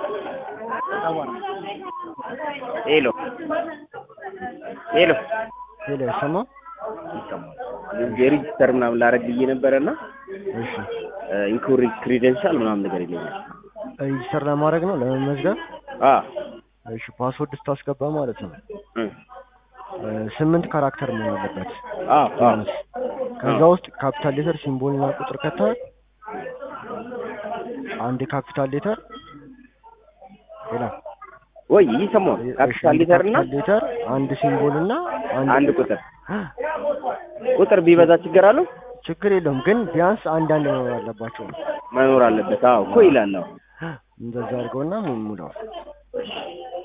ሄሎ ሄሎ ሄሎ አይሰማም? ይሰማል። የሬጂስተር ምናምን ላረግ ብዬ ነበረ እና እሺ ኢንኮሬክት ክሪደንሻል ምናምን ነገር ይለኛል። ሬጂስተር ለማድረግ ነው ለመመዝገብ። አ እሺ ፓስወርድ ስታስገባ ማለት ነው እ እ ስምንት ካራክተር መሆን አለበት። አ አ ከዛ ውስጥ ካፒታል ሌተር ሲምቦልና ቁጥር ከተሃል አንድ ካፒታል ሌተር ሌላ ወይ ይሰማል። ካፒታል ሌተር እና ካፒታል ሌተር አንድ ሲምቦል እና አንድ ቁጥር ቁጥር ቢበዛ ችግር አለው? ችግር የለውም ግን ቢያንስ አንድ አንድ መኖር አለባቸው ነው። መኖር አለበት። አዎ እኮ ይላል። አዎ እንደዛ አድርገውና ሙላው።